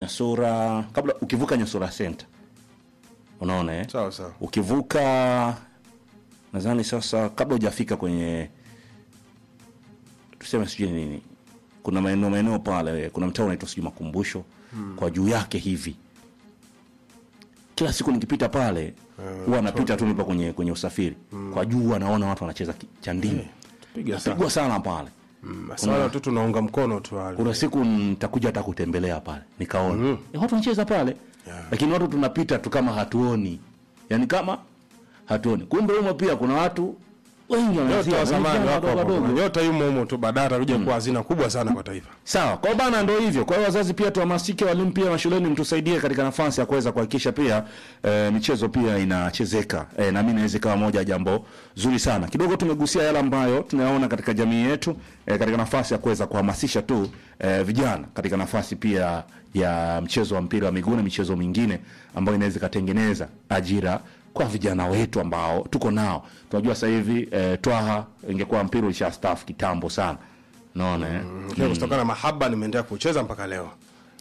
Nyasura kabla ukivuka Nyasura Center. Unaona eh? sawa sawa Ukivuka nadhani sasa kabla hujafika kwenye tuseme sijui nini. Kuna maeneo maeneo pale, kuna mtaa unaitwa sijui Makumbusho kwa juu yake hivi. Kila siku nikipita pale huwa napita tu nipo kwenye kwenye usafiri. Kwa juu huwa naona watu wanacheza ki- cha ndimu. piga sana Pigwa sana pale. Sasa wale watoto naunga mkono tu wale kuna siku nitakuja hata kutembelea pale nikaona eh, watu wanacheza pale lakini watu tunapita tu kama hatuoni yani kama hatuoni kumbe humo pia kuna watu wengi nyota wanacheza wa zamani vijana wako wadogo hapo wadogo. nyota yumo humo tu baadaye atakuja kuwa hazina kubwa sana kwa taifa sawa kwa bana ndo hivyo kwa hiyo wazazi pia tuhamasike walimu pia mashuleni mtusaidie katika nafasi ya kuweza kuhakikisha pia e, michezo pia inachezeka e, na mimi naweza ikawa moja ya jambo zuri sana kidogo tumegusia yale ambayo tunayaona katika jamii yetu e, katika nafasi ya kuweza kuhamasisha tu e, vijana katika nafasi pia ya mchezo wa mpira wa miguu na michezo mingine ambayo inaweza ikatengeneza ajira kwa vijana wetu ambao tuko nao tunajua sasa hivi e, twaha ingekuwa mpira ulisha staff kitambo sana naona eh? Lakini kutokana na mahaba nimeendelea kucheza mpaka leo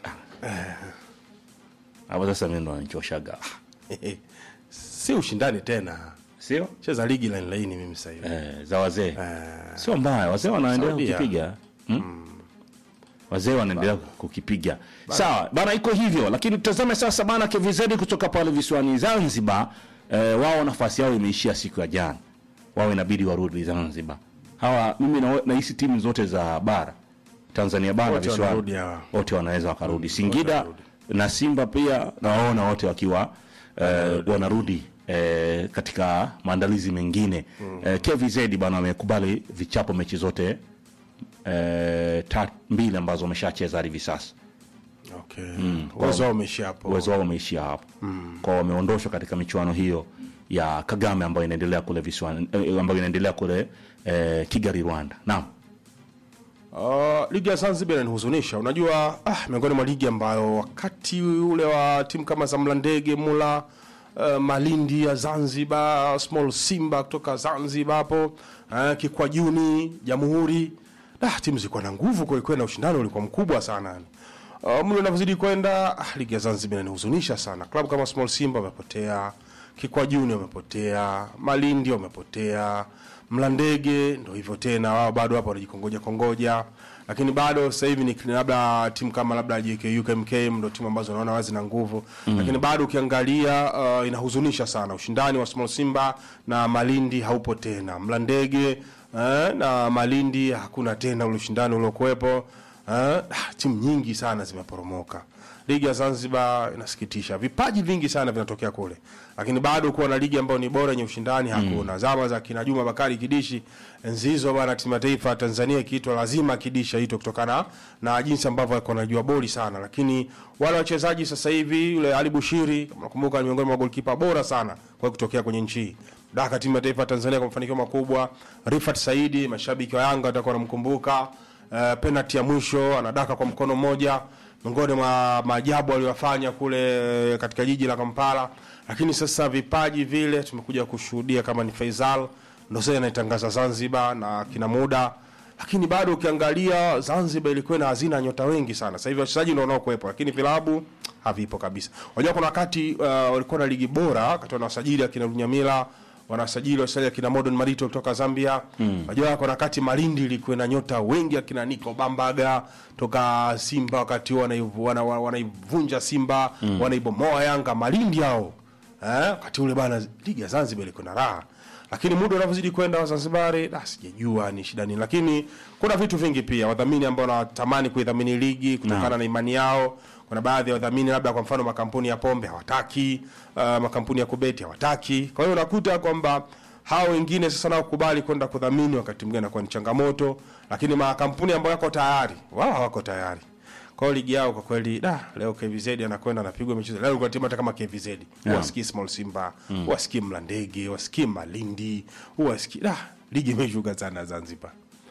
hapo sasa mimi ndo ananichoshaga si ushindani tena sio cheza ligi line laini mimi sasa hivi eh, za wazee sio mbaya wazee wanaendelea Saudia. kukipiga hmm? wazee wanaendelea kukipiga sawa bana iko hivyo lakini tutazame sasa bana KVZ kutoka pale visiwani Zanzibar eh, wao nafasi yao imeishia siku ya jana wao inabidi warudi Zanzibar hawa mimi na- nahisi timu zote za bara Tanzania bara Wote visiwani wanarudi hawa. wote wanaweza wakarudi Singida na Simba pia nawaona wote wakiwa eh, wanarudi eh, katika maandalizi mengine eh, KVZ bana wamekubali vichapo mechi zote eh, ta, mbili ambazo wameshacheza hadi hivi sasa okay uwezo wao umeishia hapo uwezo wao umeishia hapo kwa wameondoshwa katika michuano hiyo ya Kagame ambayo inaendelea kule visiwani eh, ambayo inaendelea kule eh, Kigali Rwanda naam Uh, ligi ya Zanzibar inanihuzunisha. Unajua, ah, miongoni mwa ligi ambayo wakati ule wa timu kama za Mlandege, Mula, uh, Malindi ya Zanzibar, Small Simba kutoka Zanzibar hapo, uh, Kikwajuni, Jamhuri, ah, timu zilikuwa na nguvu kweli kweli na ushindani ulikuwa mkubwa sana yani. Uh, mlo unavyozidi kwenda, ah, ligi ya Zanzibar inanihuzunisha sana. Klabu kama Small Simba wamepotea, Kikwajuni wamepotea, Malindi wamepotea, Mlandege ndo hivyo tena, wao bado hapo wanajikongoja kongoja, lakini bado sasa hivi ni labda timu kama labda JKU KMKM ndo timu ambazo naona wazi na nguvu mm. Lakini bado ukiangalia uh, inahuzunisha sana, ushindani wa Small Simba na Malindi haupo tena, Mlandege eh, na Malindi hakuna tena ule ushindani uliokuwepo eh, ah, timu nyingi sana zimeporomoka. Ligi ya Zanzibar inasikitisha, vipaji vingi sana vinatokea kule, lakini bado kuwa na ligi ambayo ni bora yenye ushindani hakuna. Zama za kina Juma Bakari Kidishi, enzi hizo bana, timu ya taifa ya Tanzania ikiitwa lazima Kidishi aitwe kutokana na jinsi ambavyo alikuwa anajua boli sana, lakini wale wachezaji sasa hivi, yule Ali Bushiri kama nakumbuka, ni miongoni mwa golkipa bora sana kwa kutokea kwenye nchi hii daka timu ya taifa ya Tanzania kwa mafanikio makubwa. Rifat Saidi, mashabiki wa Yanga watakuwa wanamkumbuka. Uh, penalty ya mwisho anadaka kwa mkono mmoja, miongoni mwa maajabu aliyofanya kule eh, katika jiji la Kampala. Lakini sasa vipaji vile tumekuja kushuhudia kama ni Faisal ndo sasa anaitangaza Zanzibar na kina muda, lakini bado ukiangalia Zanzibar ilikuwa na hazina ya nyota wengi sana. Sasa hivi wachezaji ndio wanaokuwepo, lakini vilabu havipo kabisa. Unajua kuna wakati uh, walikuwa na ligi bora wakati wanasajili akina Lunyamila wanasajili wachezaji akina Modern Marito kutoka Zambia. Unajua kuna wakati Malindi ilikuwa na nyota wengi akina Nico Bambaga toka Simba, wakati huo wanaivu- wana- wana- wanaivunja Simba wanaibomoa Yanga. Malindi hao eh, wakati ule bana, ligi ya Zanzibar ilikuwa na raha, lakini muda unavyozidi kwenda Wazanzibari, da sijajua ni shida nini, lakini kuna vitu vingi pia, wadhamini ambao wanatamani kuidhamini ligi kutokana na imani yao kuna baadhi ya wadhamini labda kwa mfano makampuni ya pombe hawataki, uh, makampuni ya kubeti hawataki. Kwa hiyo unakuta kwamba hao wengine sasa nao kubali kwenda kudhamini, wakati mwingine inakuwa ni changamoto, lakini makampuni ambayo yako tayari wao hawako tayari. Kwa hiyo ligi yao kwa kweli, da leo KVZ anakwenda anapigwa michezo leo, kwa timu hata kama KVZ huwasikii Small Simba, huwasikii Mlandege, huwasikii Malindi, huwasikii da, ligi imeshuka sana Zanzibar.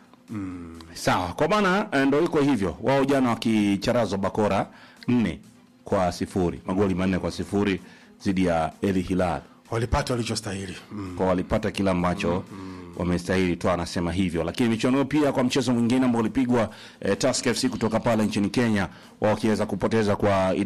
Sawa, kwa maana eh, ndo iko hivyo. Wao jana wakicharazwa bakora nne kwa sifuri, magoli manne kwa sifuri dhidi ya El Hilal, Walipata walichostahili mm. kwa walipata kila ambacho wamestahili tu, anasema hivyo. Lakini michuano hiyo pia kwa mchezo mwingine ambao ulipigwa eh, Tusker FC kutoka pale nchini Kenya, wao wakiweza kupoteza kwa